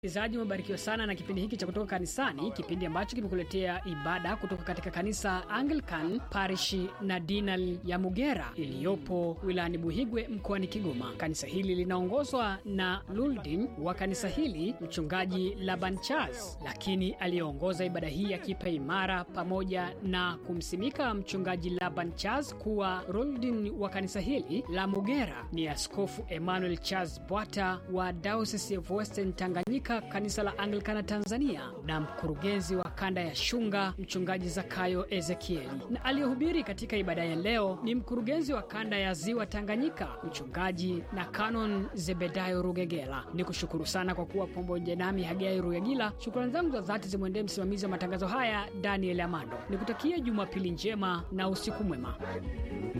Msikilizaji, umebarikiwa sana na kipindi hiki cha kutoka kanisani, kipindi ambacho kimekuletea ibada kutoka katika kanisa Anglican parishi na dinal ya Mugera iliyopo wilayani Buhigwe mkoani Kigoma. Kanisa hili linaongozwa na Luldin wa kanisa hili mchungaji Laban Charles, lakini aliyeongoza ibada hii ya kipaimara pamoja na kumsimika mchungaji Laban Charles kuwa Luldin wa kanisa hili la Mugera ni Askofu Emmanuel Charles Bwata wa Diocese of Western Tanganyika kanisa la Anglikana Tanzania na mkurugenzi wa kanda ya Shunga mchungaji Zakayo Ezekieli, na aliyehubiri katika ibada ya leo ni mkurugenzi wa kanda ya Ziwa Tanganyika mchungaji na Canon Zebedayo Rugegela. Ni kushukuru sana kwa kuwa pamoja nami Hagai Rugegila. Shukrani zangu za dhati zimwendee msimamizi wa matangazo haya Daniel Amando. Nikutakia Jumapili njema na usiku mwema.